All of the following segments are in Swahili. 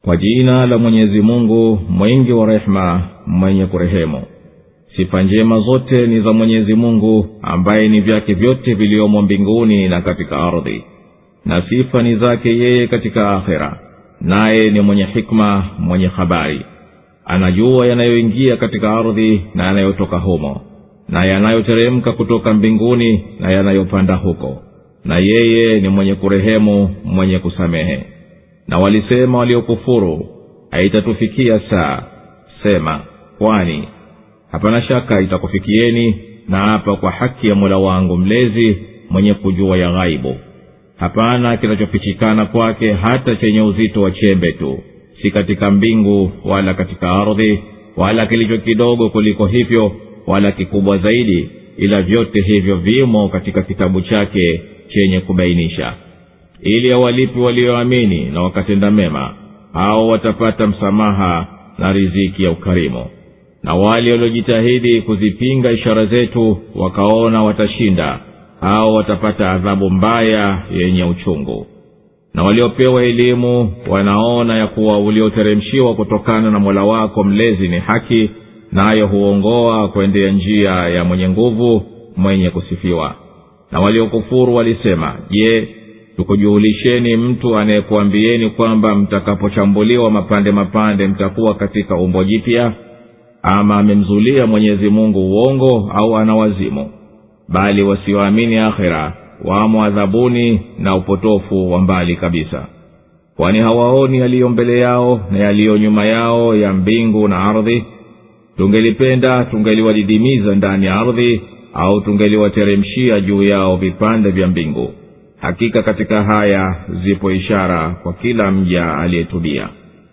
kwa jina la mwenyezi mungu mwingi wa rehema mwenye kurehemu sifa njema zote ni za mwenyezi mungu ambaye ni vyake vyote viliomo mbinguni na katika ardhi na sifa ni zake yeye katika akhera naye ni mwenye hikma mwenye habari anajua yanayoingia katika ardhi na yanayotoka humo na yanayoteremka kutoka mbinguni na yanayopanda huko na yeye ni mwenye kurehemu mwenye kusamehe na walisema waliokufuru haitatufikia saa sema kwani hapana shaka itakufikieni na hapa kwa haki ya mola wangu mlezi mwenye kujua ya ghaibu hapana kinachofichikana kwake hata chenye uzito wa chembe tu si katika mbingu wala katika ardhi wala kilicho kidogo kuliko hivyo wala kikubwa zaidi ila vyote hivyo vimo katika kitabu chake chenye kubainisha ili awalipi walioamini na wakatenda mema hao watapata msamaha na riziki ya ukarimu na wale waliojitahidi kuzipinga ishara zetu wakaona watashinda hao watapata adhabu mbaya yenye uchungu na waliopewa elimu wanaona ya kuwa ulioteremshiwa kutokana na mola wako mlezi ni haki nayo huongoa kwendea njia ya mwenye nguvu mwenye kusifiwa na waliokufuru walisema je tukujulisheni mtu anayekuambieni kwamba mtakapochambuliwa mapande mapande mtakuwa katika umbo jipya ama amemzulia mwenyezi mungu uongo au ana wazimu bali wasioamini akhira wamo adhabuni na upotofu wa mbali kabisa kwani hawaoni yaliyo mbele yao na yaliyo nyuma yao ya mbingu na ardhi tungelipenda tungeliwadidimiza ndani ya ardhi au tungeliwateremshia juu yao vipande vya mbingu hakika katika haya zipo ishara kwa kila mja aliyetubia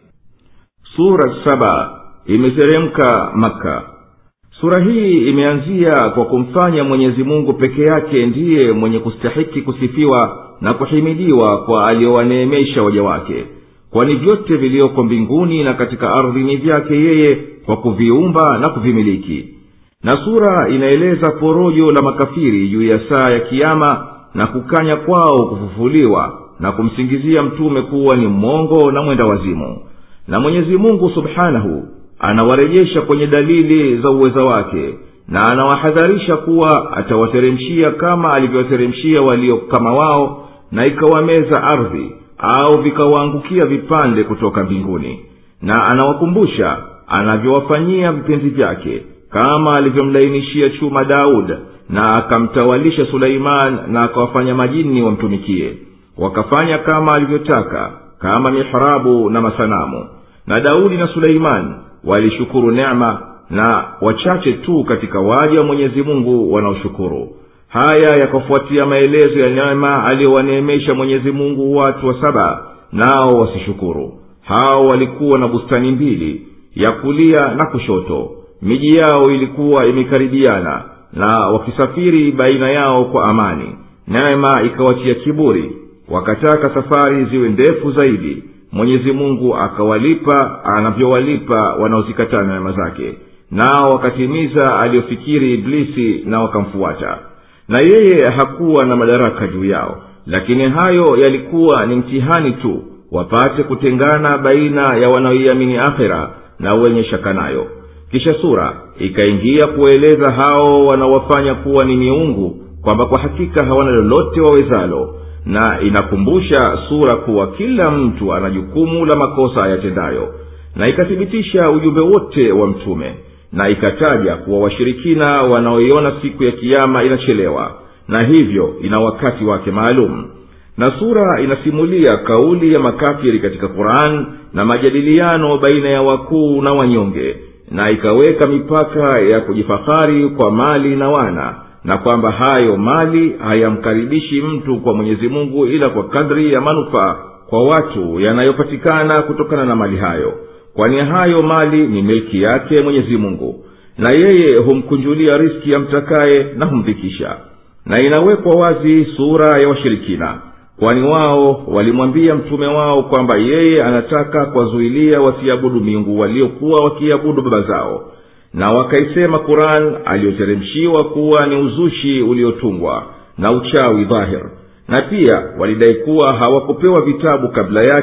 sura saba imeteremka maka sura hii imeanzia kwa kumfanya mwenyezi mungu peke yake ndiye mwenye kustahiki kusifiwa na kuhimidiwa kwa aliyowaneemesha waja wake kwani vyote viliyoko mbinguni na katika ardhi ni vyake yeye kwa kuviumba na kuvimiliki na sura inaeleza porojo la makafiri juu ya saa ya kiama na kukanya kwao kufufuliwa na kumsingizia mtume kuwa ni mmongo na mwenda wazimu na mwenyezi mungu subhanahu anawarejesha kwenye dalili za uweza wake na anawahadharisha kuwa atawateremshia kama alivyowateremshia walio kama wao na ikawameza ardhi au vikawaangukia vipande kutoka mbinguni na anawakumbusha anavyowafanyia vipenzi vyake kama alivyomlainishia chuma daud na akamtawalisha suleiman na akawafanya majini wamtumikie wakafanya kama alivyotaka kama mihrabu na masanamu na daudi na suleimani walishukuru nema na wachache tu katika waja wa mwenyezi mungu wanaoshukuru haya yakafuatia maelezo ya neema aliyowaneemesha mwenyezi mungu watu wa saba nao wasishukuru hao walikuwa na bustani mbili ya kulia na kushoto miji yao ilikuwa imekaribiana na wakisafiri baina yao kwa amani neema ikawatia kiburi wakataka safari ziwe ndefu zaidi mwenyezi mungu akawalipa anavyowalipa wanaozikatana neema zake nao wakatimiza aliyofikiri iblisi na wakamfuata na yeye hakuwa na madaraka juu yao lakini hayo yalikuwa ni mtihani tu wapate kutengana baina ya wanaoiamini akhera na wenye shaka nayo kisha sura ikaingia kueleza hao wanaowafanya kuwa ni miungu kwamba kwa hakika hawana lolote wawezalo na inakumbusha sura kuwa kila mtu ana jukumu la makosa ayatendayo na ikathibitisha ujumbe wote wa mtume na ikataja kuwa washirikina wanaoiona siku ya kiama inachelewa na hivyo ina wakati wake maalum na sura inasimulia kauli ya makafiri katika quran na majadiliano baina ya wakuu na wanyonge na ikaweka mipaka ya kujifahari kwa mali na wana na kwamba hayo mali hayamkaribishi mtu kwa mwenyezi mungu ila kwa kadri ya manufaa kwa watu yanayopatikana kutokana na mali hayo kwani hayo mali ni milki yake mwenyezi mungu na yeye humkunjulia riski yamtakaye na humdhikisha na inawekwa wazi sura ya washirikina kwani wao walimwambia mtume wao kwamba yeye anataka kuwazuilia wasiabudu miungu waliokuwa wakiabudu baba zao na wakaisema quran aliyoteremshiwa kuwa ni uzushi uliotungwa na uchawi dhahir na pia walidai kuwa hawakupewa vitabu kabla yake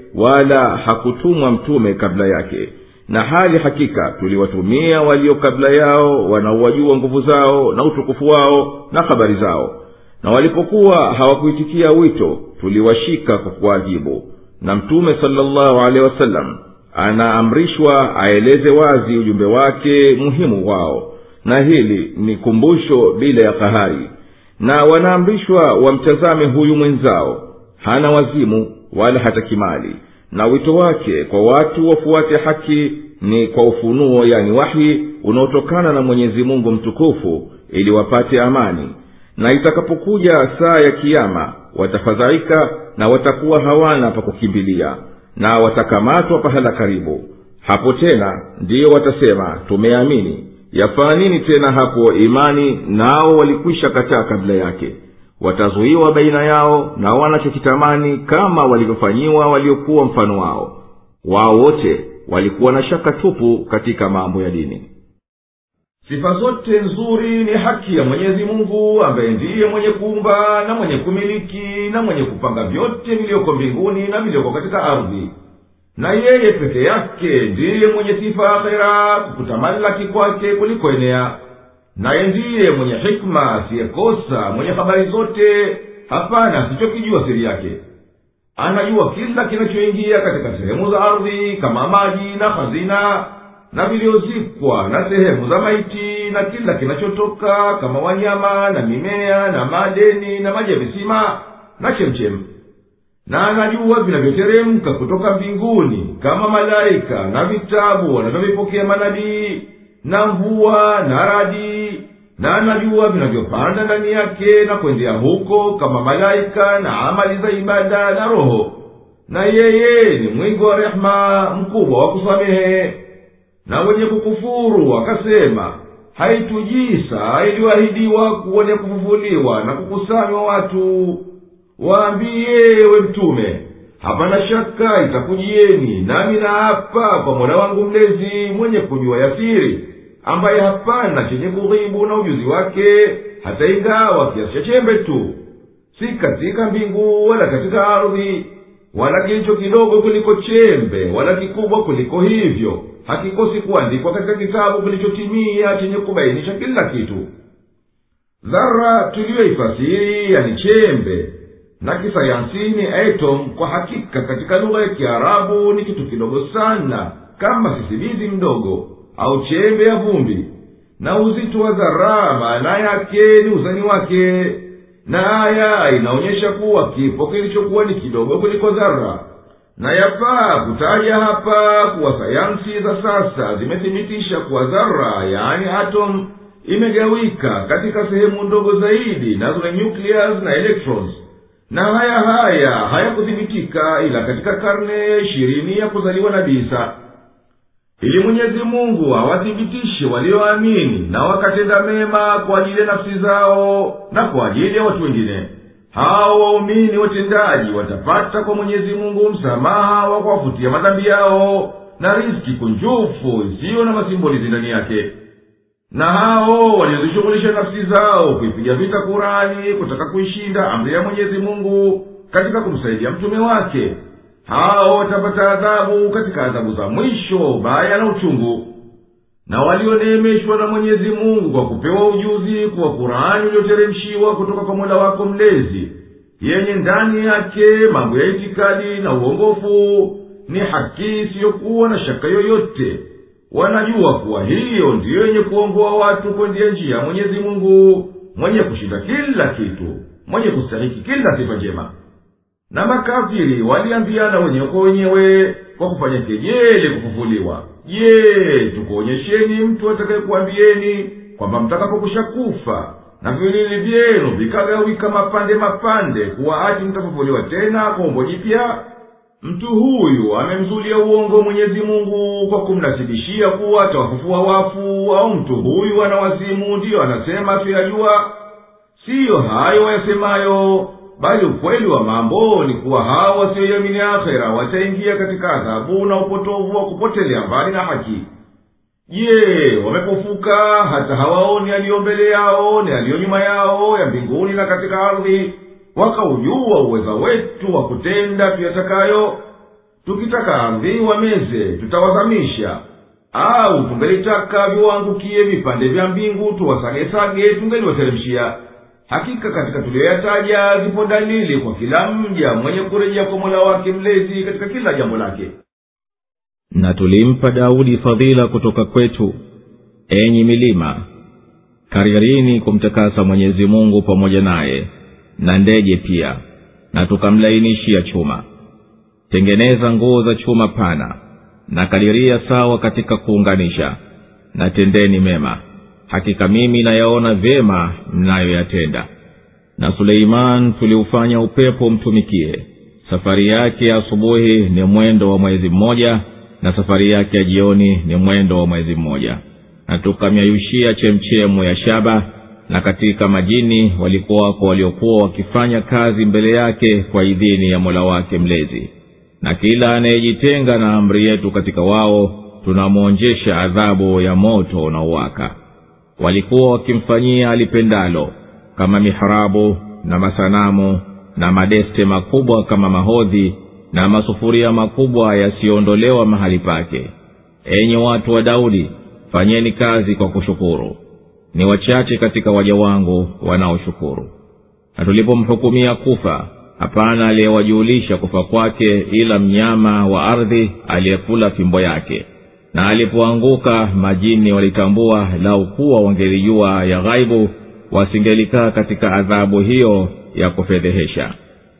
wala hakutumwa mtume kabla yake na hali hakika tuliwatumia walio kabla yao wanaowajua nguvu zao na utukufu wao na habari zao na walipokuwa hawakuitikia wito tuliwashika kwa kuwaadhibu na mtume salllahu alehi wasallam anaamrishwa aeleze wazi ujumbe wake muhimu wao na hili ni kumbusho bila ya kahari na wanaamrishwa wamtazame huyu mwenzao hana wazimu wala hata kimali na wito wake kwa watu wafuate haki ni kwa ufunuo yani wahi unaotokana na mwenyezi mungu mtukufu ili wapate amani na itakapokuja saa ya kiama watafadhaika na watakuwa hawana pa kukimbilia na watakamatwa pahala karibu hapo tena ndiyo watasema tumeamini yafaa nini tena hapo imani nao walikwisha kataa kabla yake watazuiwa baina yao na wanachokitamani kama walivyofanyiwa waliokuwa mfano wao wao wote walikuwa na shaka tupu katika mambo ya dini sifa zote nzuri ni haki ya mwenyezi mungu ambaye ndiye mwenye kuumba na mwenye kumiliki na mwenye kupanga vyote vilivyoko mbinguni na vilivyoko katika ardhi na yeye peke yake ndiye mwenye sifa akhera kutamalaki kwake kulikoenea naye ndiye mwenye hikma asiyekosa mwenye habari zote hapana asichokijua siri yake anajua kila kinachoingia katika sehemu za ardhi kama maji na hazina na viliozikwa na sehemu za maiti na kila kinachotoka kama wanyama na mimea na madeni na maji ya visima na chemchemu na anajua vinavyoteremka kutoka mbinguni kama malaika na vitabu wanavyovipokea manabii na mvua na radi na anajua vinavyopanda ndani yake na kwendea huko kama malaika na amali za ibada na roho na yeye ni mwingi wa rehema mkubwa wa kusamehe na wenye kukufuru wakasema haitujii saa iliyoahidiwa kuone kufufuliwa na kukusanywa watu waambiye we mtume hapana shaka itakujieni nami naapa kwa mola wangu mlezi mwenye kujua yasiri ambaye hapana chenye kughibu na ujuzi wake hata ingawa kiasi cha chembe tu si katika mbingu wala katika ardhi wala kilicho kidogo kuliko chembe wala kikubwa kuliko hivyo hakikosi kuandikwa katika kitabu kilichotimia chenye kubainisha kila kitu dhara tuliyoifasiri yani chembe na kisayansi ni atom kwa hakika katika lugha ya kiarabu ni kitu kidogo sana kama sisimizi mdogo au chembe ya vumbi na uzito wa dhara maana yake ni uzani wake na aya inaonyesha kuwa kipo kilichokuwa ni kidogo kuliko dhara na yafaa kutaja hapa kuwa sayansi za sasa zimethibitisha kuwa dhara yaani atom imegawika katika sehemu ndogo zaidi nazo ni nucleus na electrons na haya haya hayakuthibitika ila katika karne ishirini ya kuzaliwa na bisa ili mwenyezi mungu awathibitishe walioamini na wakatenda mema kwa ajili ya nafsi zao na kwa ajili ya watu wengine hao waumini watendaji watapata kwa mwenyezi mungu msamaha wa kuwafutia madhambi yao na riski kunjufu isiyo na masimbolizi ndani yake na hao waliozishughulisha nafsi zao kuipiga vita kurani kutaka kuishinda amri ya mwenyezi mungu katika kumsaidia mtume wake hao watapata adhabu katika adhabu za mwisho ubaya na uchungu na walioneemeshwa na mwenyezi mungu kwa kupewa ujuzi kuwa kurani ulioteremshiwa kutoka kwa mola wako mlezi yenye ndani yake mambo ya itikadi na uongofu ni haki isiyokuwa na shaka yoyote wanajua kuwa hiyo ndiyo yenye kuongoa watu kwendia njia mwenyezi mungu mwenye kushinda kila kitu mwenye kustahiki kila sifa njema na makafiri waliambiana wenyewe kwa wenyewe kwa kufanya kejeli kufufuliwa je tukuonyesheni mtu atakayekuambieni kwamba mtakapokusha kufa na vilili vyenu vikagawika mapande mapande kuwa ati mtafufuliwa tena kwa umbo jipya mtu huyu amemzulia uongo mwenyezi mungu kwa kumnasibishia kuwa atawafufua wafu au mtu huyu ana wazimu ndiyo anasema tuyajua siyo hayo wayasemayo bali ukweli wa mambo ni kuwa hao wasioiamini akhera wataingia katika adhabu na upotovu wa kupotelea mbali na haki je wamepofuka hata hawaoni aliyo mbele yao ni aliyo nyuma yao ya mbinguni na katika ardhi wakaujua uweza wetu wa kutenda tuyatakayo tukitaka ardhi wameze tutawazamisha au tungelitaka viwaangukie vipande vya mbingu tuwasagesage tungeliwateremshia hakika katika tuliyoyataja zipo dalili kwa kila mja mwenye kurejea kwa mola wake mlezi katika kila jambo lake na tulimpa daudi fadhila kutoka kwetu enyi milima karirini kumtakasa mwenyezi mungu pamoja naye na ndege pia na tukamlainishia chuma tengeneza nguo za chuma pana na kadiria sawa katika kuunganisha na tendeni mema hakika mimi nayaona vyema mnayoyatenda na suleiman tuliufanya upepo mtumikie safari yake ya asubuhi ni mwendo wa mwezi mmoja na safari yake ya jioni ni mwendo wa mwezi mmoja na tukamyayushia chemchemu ya shaba na katika majini walikuwako waliokuwa wakifanya kazi mbele yake kwa idhini ya mola wake mlezi na kila anayejitenga na amri yetu katika wao tunamwonjesha adhabu ya moto unaowaka walikuwa wakimfanyia alipendalo kama mihrabu na masanamu na madeste makubwa kama mahodhi na masufuria makubwa yasiyoondolewa mahali pake enyi watu wa daudi fanyeni kazi kwa kushukuru ni wachache katika waja wangu wanaoshukuru na tulipomhukumia kufa hapana aliyewajulisha kufa kwake ila mnyama wa ardhi aliyekula fimbo yake na alipoanguka majini walitambua lau kuwa wangelijua ya ghaibu wasingelikaa katika adhabu hiyo ya kufedhehesha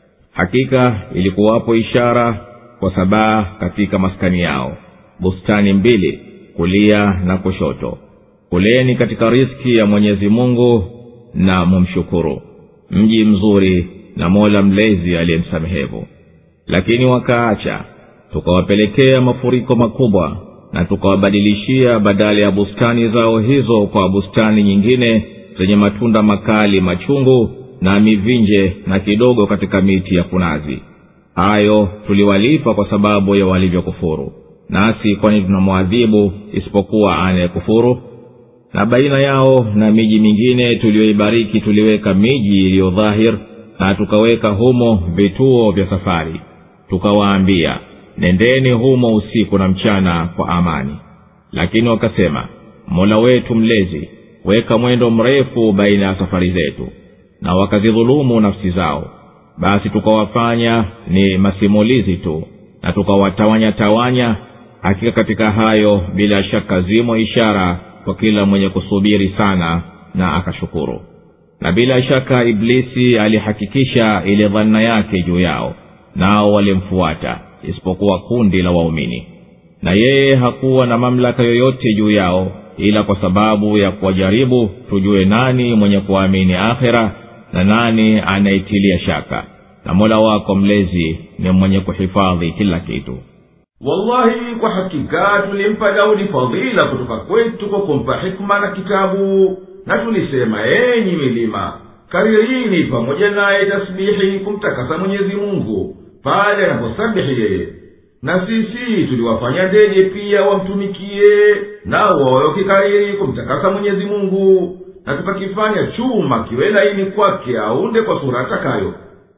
hakika ilikuwapo ishara kwa sabaa katika maskani yao bustani mbili kulia na kushoto kuleni katika riski ya mwenyezi mungu na mumshukuru mji mzuri na mola mlezi aliyemsamehevu lakini wakaacha tukawapelekea mafuriko makubwa na tukawabadilishia badala ya bustani zao hizo kwa bustani nyingine zenye matunda makali machungu na mivinje na kidogo katika miti ya kunazi hayo tuliwalipa kwa sababu ya walivyokufuru nasi kwani tunamwadhibu isipokuwa anayekufuru na baina yao na miji mingine tuliyoibariki tuliweka miji iliyo dhahir na tukaweka humo vituo vya safari tukawaambia nendeni humo usiku na mchana kwa amani lakini wakasema mola wetu mlezi weka mwendo mrefu baina ya safari zetu na wakazidhulumu nafsi zao basi tukawafanya ni masimulizi tu na tukawatawanya tawanya hakika katika hayo bila shaka zimo ishara kwa kila mwenye kusubiri sana na akashukuru na bila shaka iblisi alihakikisha ile dhanna yake juu yao nao walimfuata isipokuwa kundi la waumini na yeye hakuwa na mamlaka yoyote juu yao ila kwa sababu ya kuwajaribu tujue nani mwenye kuamini akhira na nani anaitilia shaka na mola wako mlezi ni mwenye kuhifadhi kila kitu wallahi kwa hakika tulimpa daudi fadhila kutoka kwetu kwa kumpa hikma na kitabu na tulisema enyi milima karirini pamoja naye tasbihi kumtakasa mwenyezi mungu pale anaposabihi yeye na sisi tuliwafanya ndege pia wamtumikie nao wawe wakikariri kumtakasa mwenyezi mungu na tukakifanya chuma kiwe laini kwake aunde kwa sura atakayo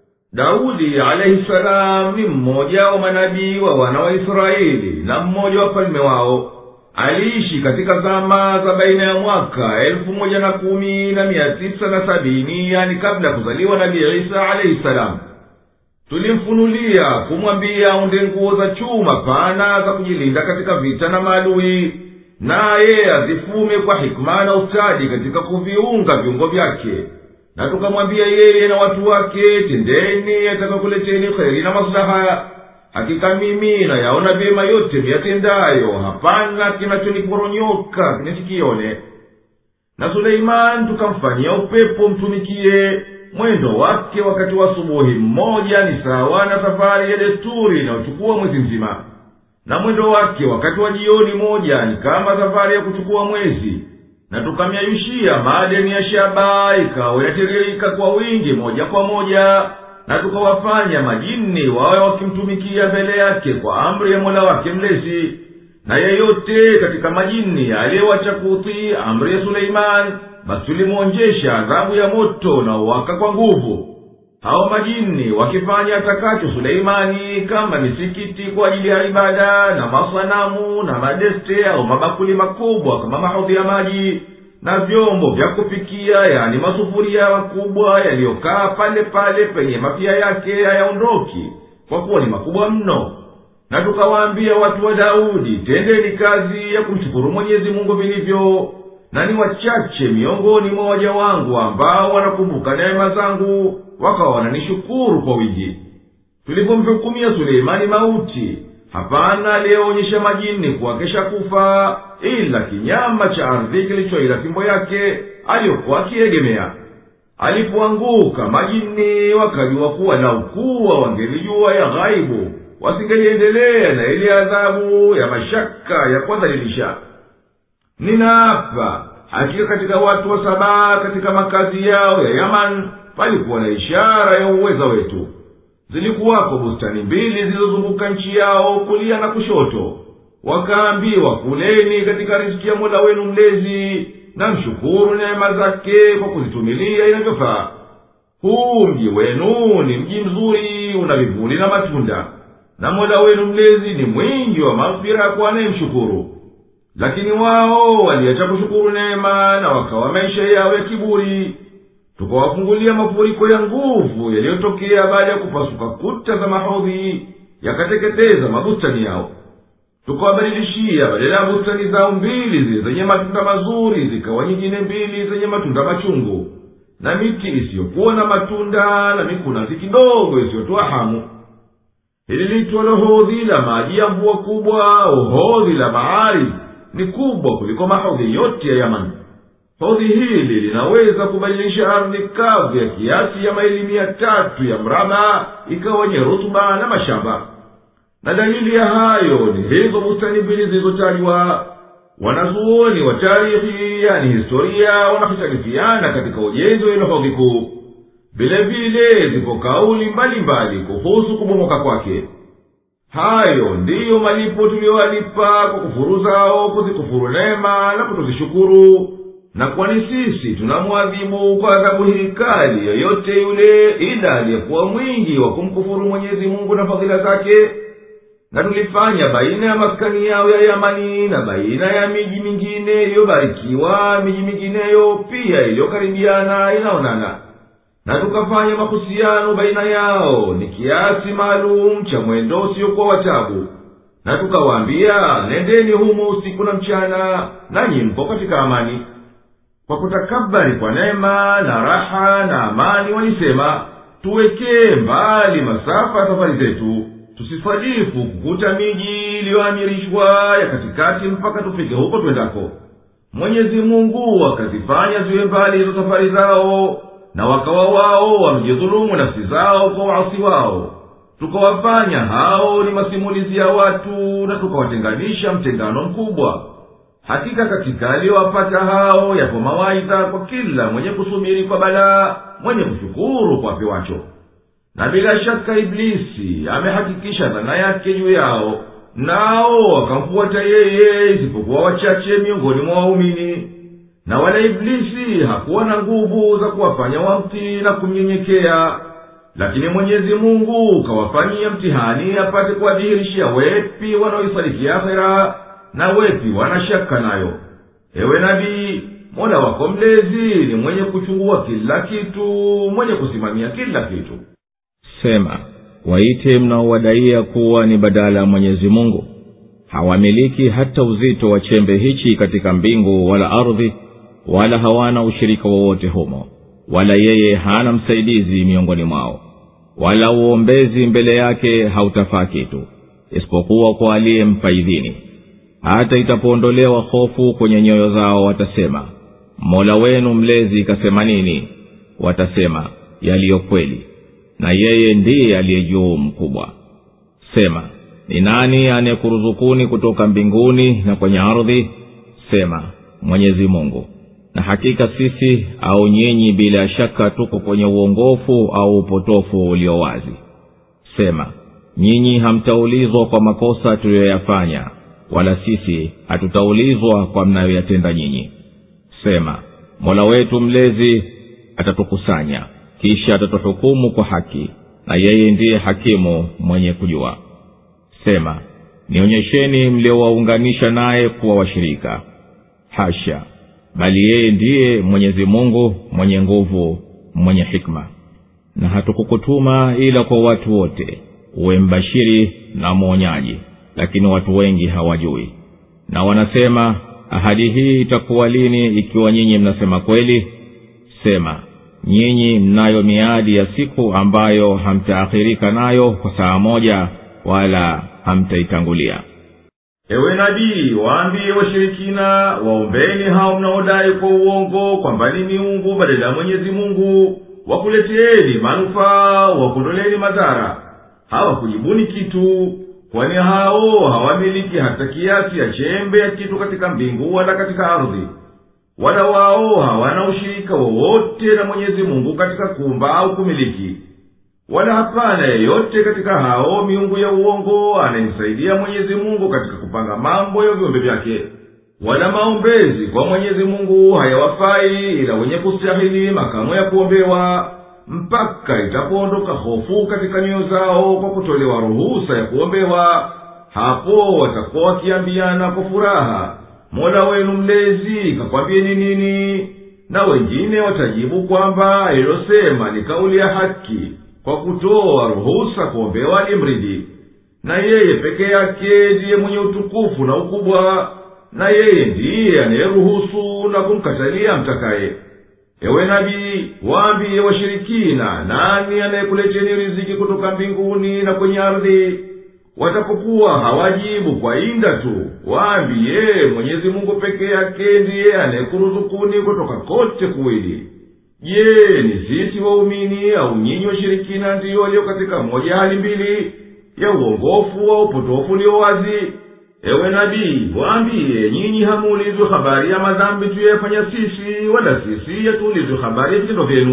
daudi alaihi salam ni mmoja wa manabii wa wana wa israeli na mmoja wa falme wao aliishi katika zama za baina ya mwaka elfu moja na kumi na mia tisa na sabini yani kabla ya kuzaliwa nabii isa alaihi salam tulimfunulia kumwambia aunde nguo za chuma pana za kujilinda katika vita na maadui naye azifume kwa hikma na ustadi katika kuviunga viungo vyake na tukamwambia yeye na watu wake tendeni yatakakuleteni kheri na maslaha hakika mimi nayaona vyema yote miyatendayo hapana kinachoniporonyoka nisikione na suleimani tukamfanyia upepo mtumikie mwendo wake wakati wa asubuhi mmoja ni sawa na safari ya desturi inayochukua mwezi mzima na mwendo wake wakati wa jioni moja ni kama safari ya kuchukua mwezi na tukamyayushia madeni ya shaba ikawa inatiririka kwa wingi moja kwa moja na tukawafanya majini wawe wakimtumikia mbele yake kwa amri ya mola wake mlezi na yeyote katika majini aliyewacha kutii amri ya suleimani basi tulimwonjesha adhabu ya moto na uwaka kwa nguvu hao majini wakifanya atakacho suleimani kama misikiti kwa ajili ya ibada na masanamu na madeste au mabakuli makubwa kama mahodhi ya maji na vyombo vya kupikia yani masufuria makubwa yaliyokaa pale pale penye mapia yake hayaondoki kwa kuwa ni makubwa mno na tukawaambia watu wa daudi tendeni kazi ya kumshukuru mwenyezi mungu vilivyo na ni wachache miongoni mwa waja wangu ambao wanakumbuka neema zangu wakawa wananishukuru kwa wingi tulipomhukumia suleimani mauti hapana aliyeonyesha majini kuwa kesha kufa ila kinyama cha ardhi kilichoila fimbo yake aliyokuwa akiegemea alipoanguka majini wakajua kuwa laukuwa wangelijua ya ghaibu wasingeliendelea na ile adhabu ya mashaka ya kuwadhalilisha ninaapa hakika katika watu wa sabaa katika makazi yao ya yaman palikuwa na ishara ya uweza wetu zilikuwako bustani mbili zilizozunguka nchi yao kulia na kushoto wakaambiwa kuleni katika riziki ya mola wenu mlezi na mshukuru neema zake kwa kuzitumilia inavyofaa huu mji wenu ni mji mzuri una vivuli na matunda na mola wenu mlezi ni mwingi wa maghfira kwa anayemshukuru lakini wao waliacha kushukuru neema na wakawa maisha yao ya kiburi tukawafungulia mafuriko ya nguvu yaliyotokea baada ya kupasuka kuta za mahodhi yakateketeza mabustani yao tukawabadilishia badala ya bustani zao mbili zile zenye matunda mazuri zikawa nyingine mbili zenye matunda machungu na miti isiyokuwa na matunda na mikunazi kidogo isiyotoa hamu hili litwalo hodhi la maji ya mvua kubwa au hodhi la bahari ni kubwa kuliko mahodhi yote ya yamani hodhi hili linaweza kubadilisha ardhi kavu ya kiasi ya maili mia tatu ya mraba ikawa wenye rutuba na mashamba na dalili ya hayo ni hizo bustani mbili zilizotajwa wanazuoni wa tarihi yani historia wanahitalifiana katika ujenzi wa ilohodhi kuu vile vile zipo kauli mbalimbali kuhusu kubomoka kwake hayo ndiyo malipo tuliyowalipa kwa kufuru zao kuzikufuru neema na kutozishukuru na kwani sisi tunamwadhibu kwa adhabu hii kali yoyote yule ila aliyekuwa mwingi wa kumkufuru mwenyezi mungu na fadhila zake na tulifanya baina ya maskani yao ya yamani na baina ya miji mingine iliyobarikiwa miji mingineyo pia iliyokaribiana inaonana na tukafanya mahusiano baina yao ni kiasi maalum cha mwendo usiokuwa watabu na tukawaambia nendeni humo usiku na mchana nanyi mpo katika amani kwa kutakabari kwa neema na raha na amani walisema tuwekee mbali masafa ya safari zetu tusisadifu kukuta miji iliyoamirishwa ya katikati mpaka tufike huko twendako mwenyezi mungu akazifanya ziwe mbali hizo safari zao na wakawa wao wamejidhulumu nafsi zao kwa waasi wao tukawafanya hao ni masimulizi ya watu na tukawatenganisha mtengano mkubwa hakika katika aliyowapata hao yapo mawaidha kwa kila mwenye kusubiri kwa balaa mwenye kushukuru kwa apewacho na bila shaka iblisi amehakikisha dhana yake juu yao nao wakamfuata yeye isipokuwa wachache miongoni mwa waumini na wala iblisi hakuwa na nguvu za kuwafanya wamtii na kumnyenyekea lakini mwenyezi mungu kawafanyia mtihani apate kuwadhihirishia wepi wanaoisadiki akhera na wepi wanashaka nayo ewe nabii mola wako mlezi ni mwenye kuchungua kila kitu mwenye kusimamia kila kitu sema waite mnaowadaia kuwa ni badala ya mwenyezi mungu hawamiliki hata uzito wa chembe hichi katika mbingu wala ardhi wala hawana ushirika wowote humo wala yeye hana msaidizi miongoni mwao wala uombezi mbele yake hautafaa kitu isipokuwa kwa aliyempa idhini hata itapoondolewa hofu kwenye nyoyo zao watasema mola wenu mlezi ikasema nini watasema yaliyo kweli na yeye ndiye aliye juu mkubwa sema ni nani anayekuruzukuni kutoka mbinguni na kwenye ardhi sema mwenyezi mungu na hakika sisi au nyinyi bila shaka tuko kwenye uongofu au upotofu ulio wazi sema nyinyi hamtaulizwa kwa makosa tuliyoyafanya wala sisi hatutaulizwa kwa mnayoyatenda nyinyi sema mola wetu mlezi atatukusanya kisha atatuhukumu kwa haki na yeye ndiye hakimu mwenye kujua sema nionyesheni mliowaunganisha naye kuwa washirika hasha bali yeye ndiye mwenyezi mungu mwenye nguvu mwenye hikma na hatukukutuma ila kwa watu wote uwe mbashiri na mwonyaji lakini watu wengi hawajui na wanasema ahadi hii itakuwa lini ikiwa nyinyi mnasema kweli sema nyinyi mnayo miadi ya siku ambayo hamtaakhirika nayo kwa saa moja wala hamtaitangulia ewe nabii waambie washirikina waombeni hao mnaodai kwa uongo kwamba ni miungu badala ya mwenyezi mungu wakuleteeni manufaa wakondoleni madhara hawakujibuni kitu kwani hao hawamiliki hata kiasi ya chembe ya kitu katika mbingu wala katika ardhi wala wao hawana ushirika wowote na mwenyezi mungu katika kumba au kumiliki wala hapana yeyote katika hao miungu ya uongo anayemsaidia mwenyezi mungu katika kupanga mambo ya viumbe vyake wala maombezi kwa mwenyezi mungu hayawafai ila wenye kustahili makamo ya kuombewa mpaka itapoondoka hofu katika nyoyo zao kwa kutolewa ruhusa ya kuombewa hapo watakuwa wakiambiana kwa furaha mola wenu mlezi kakwambieni nini na wengine watajibu kwamba ilosema ni kauli ya haki kwa kutoa ruhusa kuombewa alimridi na yeye peke yake ndiye mwenye utukufu na ukubwa na yeye ndiye anayeruhusu na kumkatalia mtakaye ewe nabii waambiye washirikina nani anayekuleteni riziki kutoka mbinguni na kwenye ardhi watapokuwa hawajibu kwa inda tu waambiye mwenyezi mungu peke yake ndiye anayekuruzukuni kutoka kote kuwili je ni sisi waumini au nyinyi washirikina ndiyo walio katika moja hali mbili ya uongofu wa upotofu ulio wazi ewe nabii waambiye nyinyi hamuulizwe habari ya madhambi tuyafanya sisi wala sisi yatuulizwe habari ya vitendo vyenu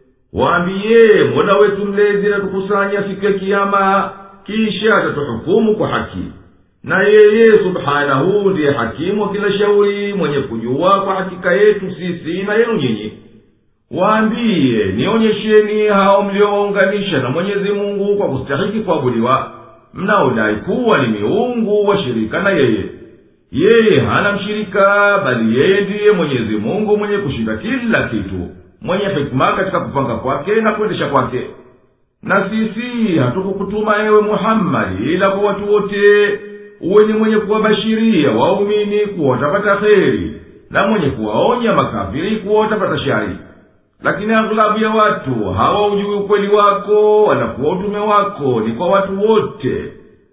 waambiye mola wetu mlezi natukusanya siku ya kiama kisha atatuhukumu kwa haki na yeye subhanahu ndiye hakimu wa kila shauri mwenye kujua kwa hakika yetu sisi na yenu nyinyi waambiye nionyesheni hao mliowaunganisha na mwenyezi mungu kwa kustahiki kuabudiwa mnaodai kuwa ni miungu washirika na yeye yeye hana mshirika bali yeye ndiye mwenyezi mungu mwenye kushinda kila kitu mwenye hikma katika kupanga kwake na kuendesha kwake na sisi hatukukutuma ewe muhammadi ila kwa watu wote uwe ni mwenye kuwabashiria waumini kuwa watapata kheri na mwenye kuwaonya makafiri kuwa watapata shari lakini aghlabu ya watu hawaujui ukweli wako wala kuwa utume wako ni kwa watu wote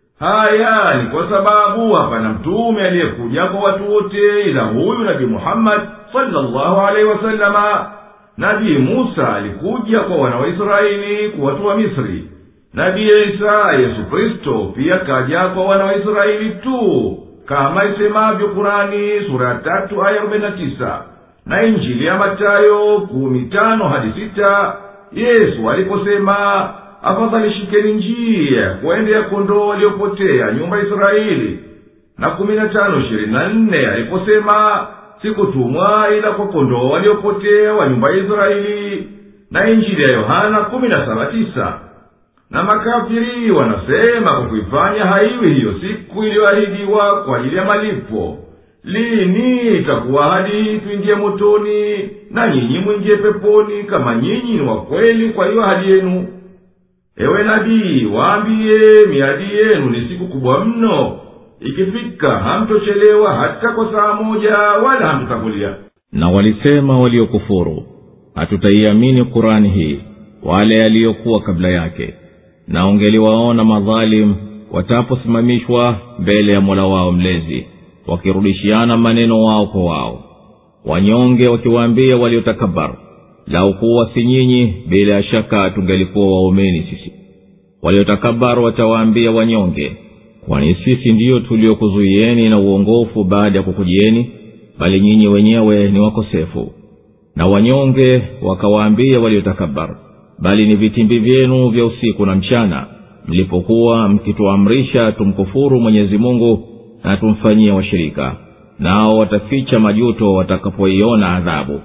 haya ni kwa sababu hapana mtume aliyekuja kwa watu wote ila huyu nabii muhammadi salllahu alaihi wasalama nabii musa alikuja kwa wana wa israeli kuwatoa misri nabii isa yesu kristo pia kaja kwa wana wa israeli tu kama isemavyo kurani sura ya tatu aya arobaini na tisa na injili ya matayo kumi tano hadi sita yesu aliposema afadhali shikeni njia kuwaendea kondoo waliopotea nyumba ya israeli na kumi na tano ishirini na nne aliposema sikutumwa ila kwa kondoo waliopotea wa nyumba ya israeli na injili ya yohana kumi na saba tisa na makafiri wanasema kwa kuifanya haiwi hiyo siku iliyoahidiwa kwa ajili ya malipo lini itakuwa hadi hii tuingie motoni na nyinyi mwingie peponi kama nyinyi ni wakweli kwa hiyo ahadi yenu ewe nabii waambiye miadi yenu ni siku kubwa mno ikifika hamtochelewa hata kwa saa moja wala hamtotangulia na walisema waliokufuru hatutaiamini kurani hii wale yaliyokuwa kabla yake na ungeliwaona madhalimu wataposimamishwa mbele ya mola wao mlezi wakirudishiana maneno wao kwa wao wanyonge wakiwaambia waliotakabar lau kuwa si nyinyi bila ya shaka tungelikuwa waumeni sisi waliotakabar watawaambia wanyonge kwani sisi ndiyo tuliokuzuieni na uongofu baada ya kukujieni bali nyinyi wenyewe ni wakosefu na wanyonge wakawaambia waliotakabar bali ni vitimbi vyenu vya usiku na mchana mlipokuwa mkituamrisha tumkufuru mwenyezi mungu na tumfanyie washirika nao wataficha majuto watakapoiona adhabu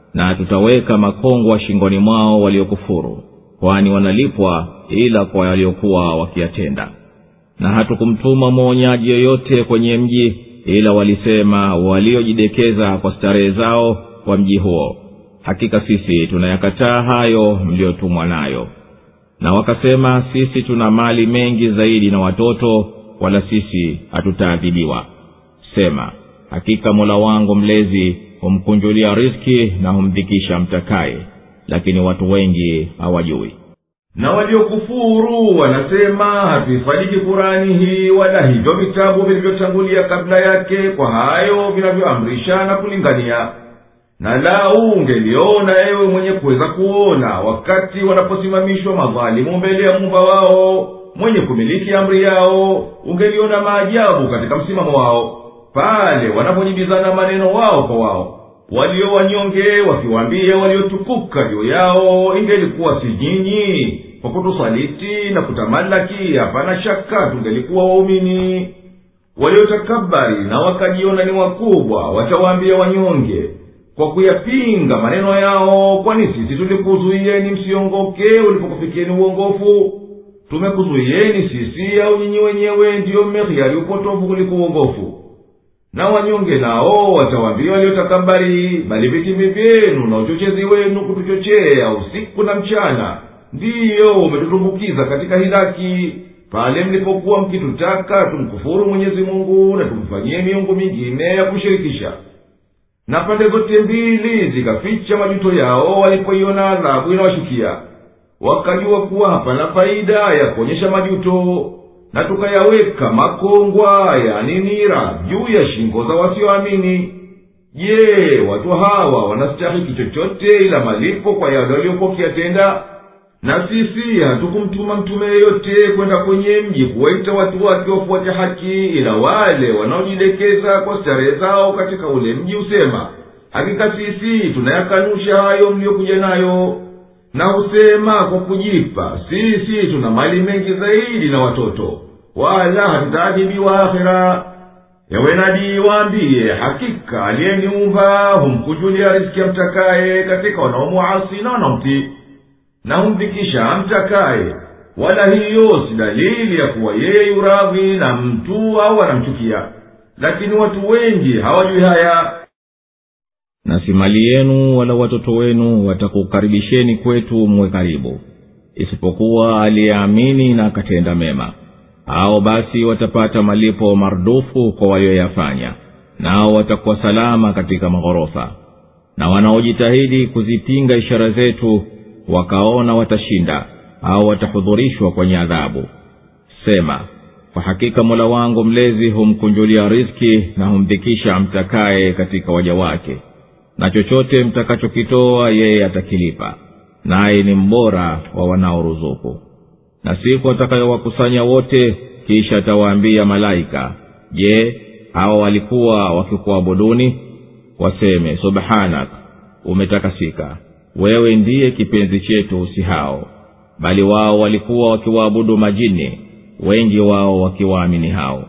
na tutaweka makongwa shingoni mwao waliokufuru kwani wanalipwa ila kwa waliokuwa wakiyatenda na hatukumtuma mwonyaji yoyote kwenye mji ila walisema waliojidekeza kwa starehe zao kwa mji huo hakika sisi tunayakataa hayo mliyotumwa nayo na wakasema sisi tuna mali mengi zaidi na watoto wala sisi hatutaadhibiwa sema hakika mola wangu mlezi humkunjulia riski na humdhikisha mtakaye lakini watu wengi hawajui na waliokufuru wanasema hatuifadiki kurani hii wala hivyo vitabu vilivyotangulia kabla yake kwa hayo vinavyoamrisha na kulingania na lau ungeliona ewe mwenye kuweza kuona wakati wanaposimamishwa madhalimu mbele ya mumba wao mwenye kumiliki amri yao ungeliona maajabu katika msimamo wao pale wanapojibizana maneno wao kwa wao walio wanyonge wakiwaambia waliotukuka juu yao ingelikuwa si nyinyi kwa kutusaliti na kutamalaki hapana shaka tungelikuwa waumini waliotakabari na wakajiona ni wakubwa watawaambia wanyonge kwa kuyapinga maneno yao kwani sisi tulikuzuiyeni msiongoke ulipokufikieni uongofu tumekuzuiyeni sisi au nyinyi wenyewe ndiyo mmehiari upotofu kuliko uongofu na wanyonge nao watawaambia waliotakabari bali vitimbi vyenu na uchochezi wenu kutuchochea usiku na mchana ndiyo umetutumbukiza katika hilaki pale mlipokuwa mkitutaka tumkufuru mwenyezi mungu na tumfanyie miungu mingine ya kushirikisha na pande zote mbili zikaficha majuto yao walipoiona adhabu inawashukia wakajua kuwa hapana faida ya kuonyesha majuto na tukayaweka makongwa yani nira juu ya shingo za wasioamini je watu hawa wanastahiki chochote ila malipo kwa yale waliokuwa wakiyatenda na sisi hatukumtuma mtume yeyote kwenda kwenye mji kuwaita watu wake wafuate haki ila wale wanaojidekeza kwa starehe zao katika ule mji husema hakika sisi tunayakanusha hayo mliyokuja nayo na husema kwa kujipa sisi tuna mali mengi zaidi na watoto wala hatutaadhibiwa akhira yawe nabii waambiye hakika aliyeniumba humkujulia riziki amtakaye katika wanaomuasi na wanaomtii na humdhikisha amtakaye wala hiyo si dalili ya kuwa yeye yuradhi na mtu au anamchukia lakini watu wengi hawajui haya na si mali yenu wala watoto wenu watakukaribisheni kwetu mwe karibu isipokuwa aliyeamini na akatenda mema hao basi watapata malipo mardufu kwa walioyafanya nao watakuwa salama katika maghorofa na wanaojitahidi kuzipinga ishara zetu wakaona watashinda au watahudhurishwa kwenye adhabu sema kwa hakika mola wangu mlezi humkunjulia riski na humdhikisha amtakaye katika waja wake na chochote mtakachokitoa yeye atakilipa naye ni mbora wa wanaoruzuku na siku atakayowakusanya wote kisha atawaambia malaika je hawa walikuwa wakikuabuduni waseme subhanak umetakasika wewe ndiye kipenzi chetu si hao bali wao walikuwa wakiwaabudu majini wengi wao wakiwaamini hao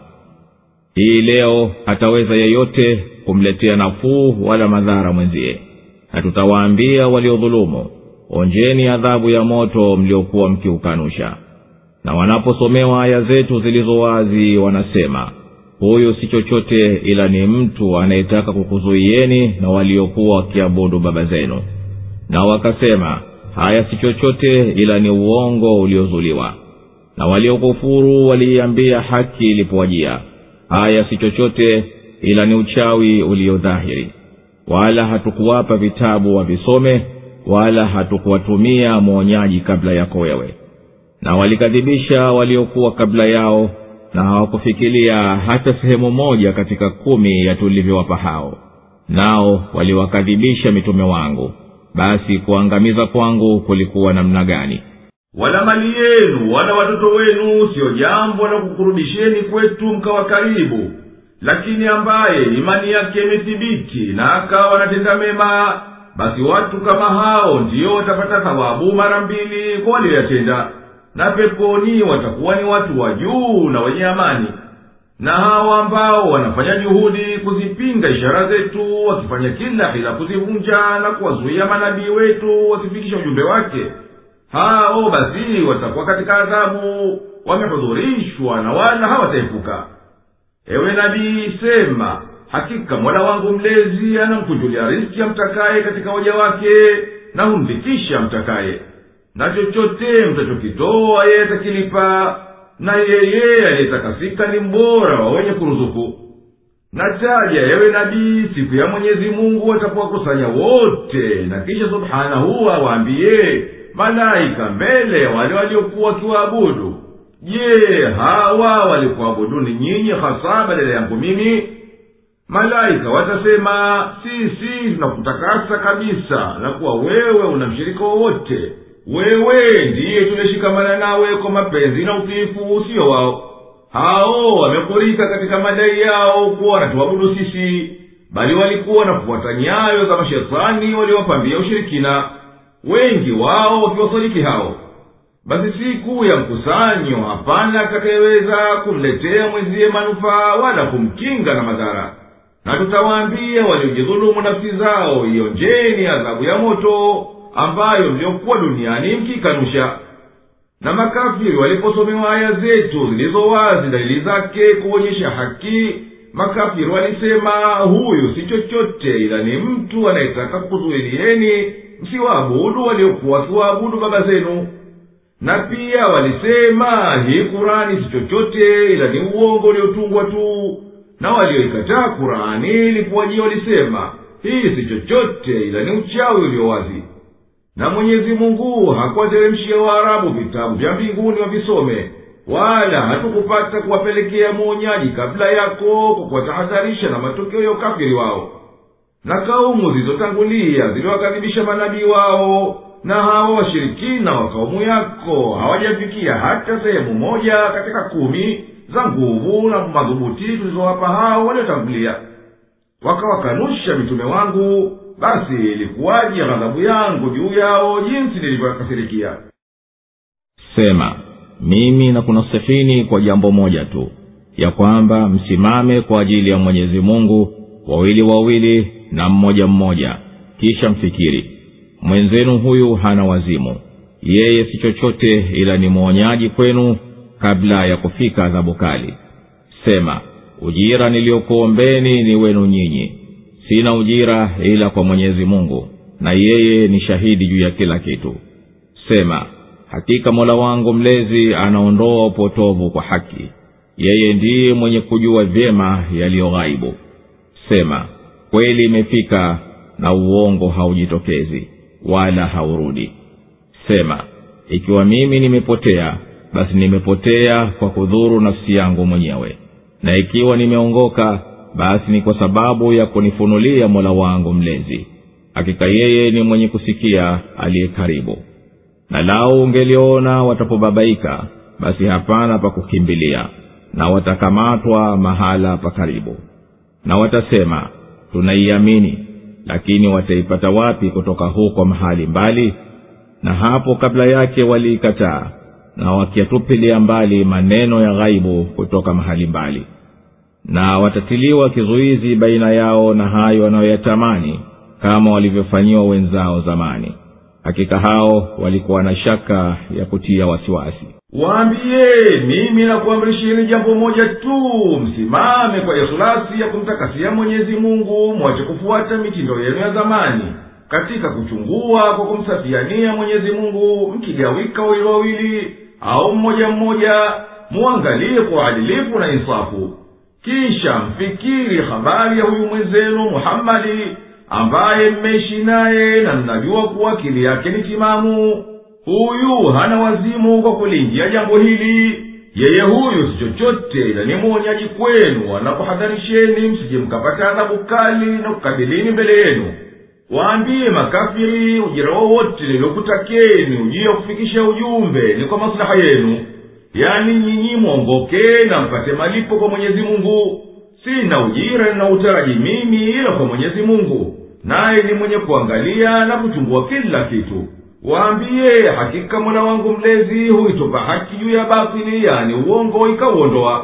hii leo hataweza yeyote kumletea nafuu wala madhara mwenziye na tutawaambia waliodhulumu onjeni adhabu ya moto mliokuwa mkiukanusha na wanaposomewa aya zetu zilizo wazi wanasema huyu si chochote ila ni mtu anayetaka kukuzuieni na waliokuwa wakiabudu baba zenu na wakasema haya si chochote ila ni uongo uliozuliwa na waliokufuru waliiambia haki ilipowajia haya si chochote ila ni uchawi uliodhahiri wala hatukuwapa vitabu wavisome wala hatukuwatumia mwonyaji kabla yako wewe na walikadhibisha waliokuwa kabla yao na hawakufikiria hata sehemu moja katika kumi ya tulivyowapa hao nao waliwakadhibisha mitume wangu basi kuangamiza kwangu kulikuwa namna gani wala mali yenu wala watoto wenu siyo jambo la kukurudisheni kwetu mkawa karibu lakini ambaye imani yake imethibiti na akawa anatenda mema basi watu kama hao ndiyo watapata thawabu mara mbili kwa walioyatenda na peponi watakuwa ni watu wa juu na wenye amani na hawa ambao wanafanya juhudi kuzipinga ishara zetu wakifanya kila hila kuzivunja na kuwazuia manabii wetu wasifikisha ujumbe wake hao basi watakuwa katika adhabu wamehudhurishwa na wala hawataepuka ewe nabii sema hakika mola wangu mlezi anamkunjulia riski amtakaye katika waja wake na humdhikisha amtakaye na chochote mtachokitoa yeye atakilipa na yeye aliyetakasika ni mbora wa wenye kuruzuku nataja ewe nabii siku ya mwenyezi mungu atapowakusanya wote na kisha subhanahu awaambiye malaika mbele ya wale waliokuwa wakiwaabudu je hawa walikuabuduni nyinyi hasa badala yangu mimi malaika watasema sisi tunakutakasa kabisa na kuwa wewe una mshirika wowote wewe ndiye tumeshikamana nawe kwa mapenzi na utiifu usio wao hao wamekurika katika madai yao kuwa wanatuabudu sisi bali walikuwa na kufuata nyayo za mashetani waliowapambia ushirikina wengi wao wakiwasadiki hao basi siku ya mkusanyo hapana atakayeweza kumletea mwenziye manufaa wala kumkinga na madhara na tutawaambia waliojidhulumu nafsi zao ionjeni adhabu ya moto ambayo mliokuwa duniani mkikanusha na makafiri waliposomewa aya zetu zilizo wazi dalili zake kuonyesha haki makafiri walisema huyu si chochote ila ni mtu anayetaka kukuzuilieni msiwaabudu waliokuwa wakiwaabudu baba zenu na pia walisema hii kurani si chochote ila ni uongo uliotungwa tu na walioikataa kurani ilipowajia walisema hii si chochote ila ni uchawi ulio wazi na mwenyezi mungu hakuwateremshia waarabu vitabu vya mbinguni wavisome wala hatukupata kuwapelekea mwonyaji kabla yako kwa kuwatahadharisha na matokeo ya ukafiri wao na kaumu zilizotangulia ziliwakadhibisha manabii wao na hawa washirikina wa kaumu yako hawajafikia hata sehemu moja katika kumi za nguvu na madhubuti tulizowapa hao waliotangulia wakawakanusha mitume wangu basi ilikuwaje ghadhabu yangu juu yao jinsi nilivyokasirikia sema mimi nakunasihini kwa jambo moja tu ya kwamba msimame kwa ajili ya mwenyezi mungu wawili wawili na mmoja mmoja kisha mfikiri mwenzenu huyu hana wazimu yeye si chochote ila ni mwonyaji kwenu kabla ya kufika adhabu kali sema ujira niliyokuombeni ni wenu nyinyi sina ujira ila kwa mwenyezi mungu na yeye ni shahidi juu ya kila kitu sema hakika mola wangu mlezi anaondoa upotovu kwa haki yeye ndiye mwenye kujua vyema yaliyo ghaibu sema kweli imefika na uongo haujitokezi wala haurudi sema ikiwa mimi nimepotea basi nimepotea kwa kudhuru nafsi yangu mwenyewe na ikiwa nimeongoka basi ni kwa sababu ya kunifunulia mola wangu mlezi hakika yeye ni mwenye kusikia aliye karibu na lau ungeliona watapobabaika basi hapana pa kukimbilia na watakamatwa mahala pa karibu na watasema tunaiamini lakini wataipata wapi kutoka huko mahali mbali na hapo kabla yake waliikataa na wakiyatupilia mbali maneno ya ghaibu kutoka mahali mbali na watatiliwa kizuizi baina yao na hayo wanayoyatamani kama walivyofanyiwa wenzao zamani hakika hao walikuwa na shaka ya kutia wasiwasi waambiye mimi nakuamrisheni jambo moja tu msimame kwa ikhlasi ya kumtakasia mwenyezi mungu mwache kufuata mitindo yenu ya zamani katika kuchungua kwa kumsafiania mwenyezi mungu mkigawika wawili wawili au mmoja mmoja muangalie kwa uadilifu na insafu kisha mfikiri habari ya huyu mwenzenu muhammadi ambaye mmeishi naye na mnajua kuwa akili yake ni timamu huyu hana wazimu kwa kuliingia jambo hili yeye huyu si chochote ila ni mwonyaji kwenu anakuhadharisheni msije mkapata adhabu kali na kukabilini mbele yenu waambiye makafiri ujira wowote niliokutakeni ujia wa kufikisha ujumbe ni kwa maslaha yenu yani nyinyi mwongoke na mpate malipo kwa mwenyezi mungu sina ujira ninautaraji mimi ila kwa mwenyezi mungu naye ni mwenye kuangalia na kuchungua kila kitu waambiye hakika mola wangu mlezi huitupa haki juu ya batili yani uongo ikauondoa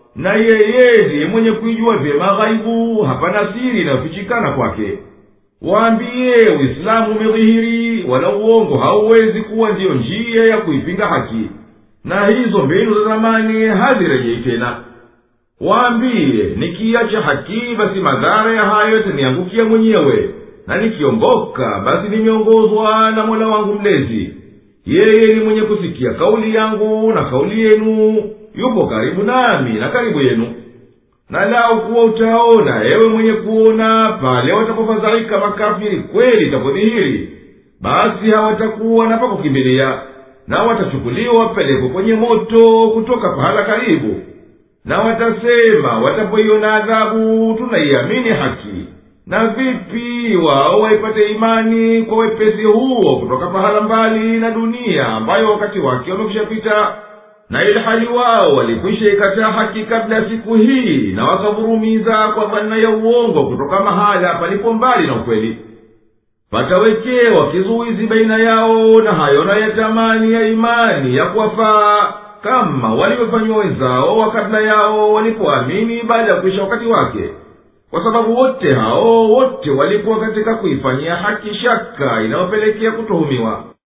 na yeye ndiye mwenye kuijua vyema ghaibu hapana siri inayofichikana kwake waambiye uislamu umedhihiri wala uongo hauwezi kuwa ndiyo njia ya kuipinga haki na hizo mbinu za zamani hazirejei tena waambiye nikiacha haki basi madhara ya hayo yataniangukia mwenyewe na nikiongoka basi nimeongozwa na mola wangu mlezi yeye ni mwenye kusikia kauli yangu na kauli yenu yupo karibu nami na karibu yenu na lau kuwa utaona ewe mwenye kuona pale watakapofadhaika makafiri kweli itapodhihiri basi hawatakuwa na pakukimbilia na watachukuliwa wapelekwe kwenye moto kutoka pahala karibu na watasema watapoiona adhabu tunaiamini haki na vipi wao waipate imani kwa wepesi huo kutoka pahala mbali na dunia ambayo wakati wake wamekushapita na ilhali wao walikwisha ikataa haki kabla ya siku hii na wakavurumiza kwa dhanna ya uongo kutoka mahala palipo mbali na ukweli patawekewa kizuizi baina yao na hayo na yatamani ya imani ya kuwafaa kama walivyofanyiwa wenzao wa kabla yao walipoamini baada ya kuisha wakati wake kwa sababu wote hao wote walikuwa katika kuifanyia haki shaka inayopelekea kutuhumiwa